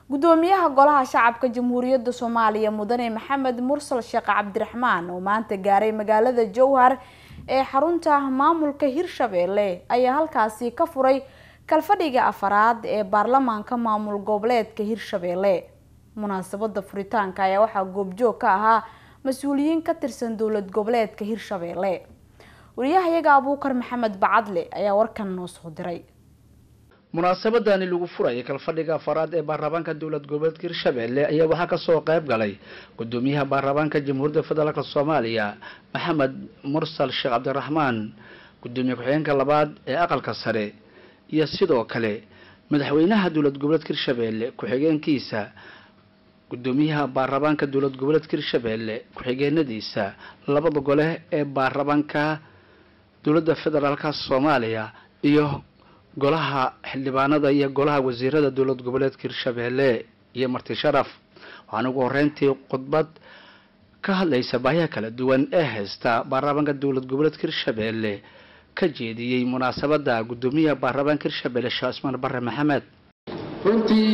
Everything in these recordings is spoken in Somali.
gudoomiyaha golaha shacabka jamhuuriyadda soomaaliya mudane maxamed mursal sheekh cabdiraxmaan oo maanta gaaray magaalada jowhar ee xarunta maamulka hirshabeelle ayaa halkaasi ka furay kalfadhiga afaraad ee baarlamaanka maamul goboleedka hirshabeelle munaasabada furitaanka ayaa waxaa goobjoog ka ahaa mas-uuliyiin ka tirsan dowlad goboleedka hirshabeelle wariyahayaga abuukar maxamed bacadle ayaa warkan noo soo diray munaasabadani lagu furayay kalfadhiga afaraad ee baarlamaanka dowlad goboleedka hirshabeelle ayaa waxaa kasoo qayb galay gudoomiyaha baarlamaanka jamhuuriyadda federaalk soomaaliya maxamed mursal sheekh cabdiraxmaan gudoomiye ku-xigeenka labaad ee aqalka sare iyo sidoo kale madaxweynaha dowlad goboleedka hirshabeelle ku-xigeenkiisa gudoomiyaha baarlamaanka dowlad goboleedka hirshabeelle ku-xigeenadiisa labada gole ee baarlamaanka dowladda federaalka soomaaliya iyo golaha xildhibaanada iyo golaha wasiirada dowlad goboleedka hirshabeelle iyo marti sharaf waxaana ugu horeyntii khudbad ka hadlaysa baahiya kala duwan ee haysta baarlamaanka dowlad goboleedka hirshabeelle ka jeediyey munaasabada gudoomiyaha baarlamaanka hirshabeelle sheekh cismaan bare maxamed runtii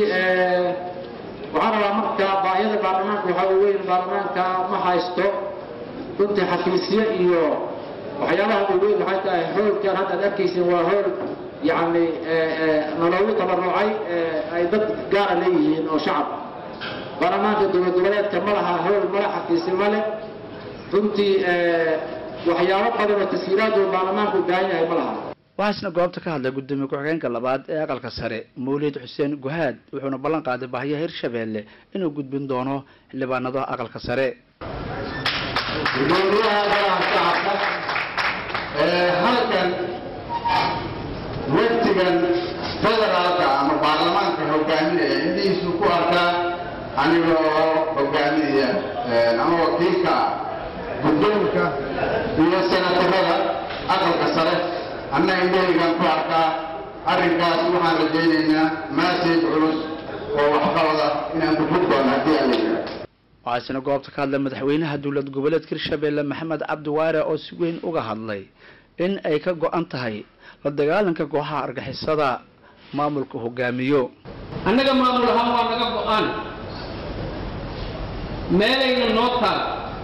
waxaan rabaa marka baahiyada baarlamaanka waxaa weyn baarlamaanka ma haysto runtii xafiisyo iyo waxyaabaha ugu weyn waxay tahay hoolkan hadda ad arkaysin waa hool yacni nologu tabarucay ay dad gaara leeyihiin oo shacab baarlamaanka dowlad goboleedka ma laha hool male xafiisi male runtii waxyaabo badan oo tashiiraad oo baarlamaanku u baahan yahay ma laha waxaa isna goobta ka hadlay gudoomiye ku-xigeenka labaad ee aqalka sare mawlid xuseen guhaad wuxuuna ballan qaaday baahiyaha hirshabeelle inuu gudbin doono xildhibaanada aqalka sare gudoomiyaha golaha shacabka halkan waftigan federaalka ama baarlamaanka hogaaminaya indhihiisu ku arkaa aniga oo hogaaminaya ama wakiilka guddoonka iyo senatarada aqalka sare anna indhahaygaan ku arkaa arrinkaas waxaan rajaynaynaa maasayg culus oo waxqabada inaan ku fog doono haddii aan leeyahay waxaa isna goobta ka hadlay madaxweynaha dowlad goboleedka hirshabeelle maxamed cabdi waare oo si weyn uga hadlay in ay ka go-an tahay la dagaalanka kooxaha argixisada maamulka hogaamiyo annaga maamul ahaan waa naga go-aan meelayna noo taal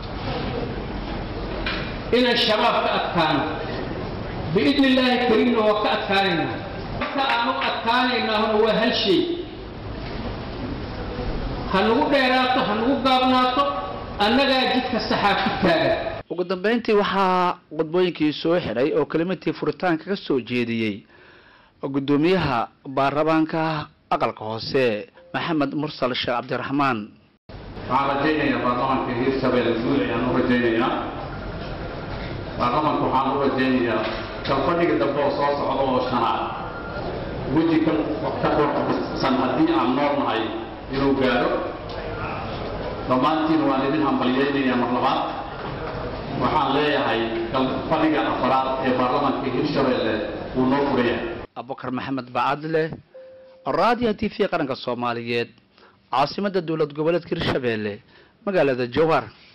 inaan shabaab ka adkaano biidni illaahi kariimna waa ka adkaanaynaa marka aan u adkaanaynaahuna waa hal shay ha nagu dheeraato ha nagu gaabnaato annagaa jidka saxaa ku taagan ugu dambeyntii waxaa khudbooyinkii soo xidhay oo kelimadii furitaanka ka soo jeediyey gudoomiyaha baarlamaanka aqalka hoose maxamed mursal sheekh cabdiraxmaan waxaan rajaynayaa baarlamaanka hirshabelle guud ayaan u rajaynayaa baarlamaanka waxaan u rajaynayaa kalfadhiga dambe oo soo socda oo shanaad weji ka ka qurxsan haddii aan nool nahay inuu gaadho dhammaantiin waan idin hambalyaynayaa mar labaad waxaan leeyahay kalfadhiga afaraad ee baarlamaanka hirshabelle wuu noo furaya abubakar maxamed bacadle raadiyo t v qaranka soomaaliyeed caasimada dowlad goboleedka hirshabeelle magaalada jowhar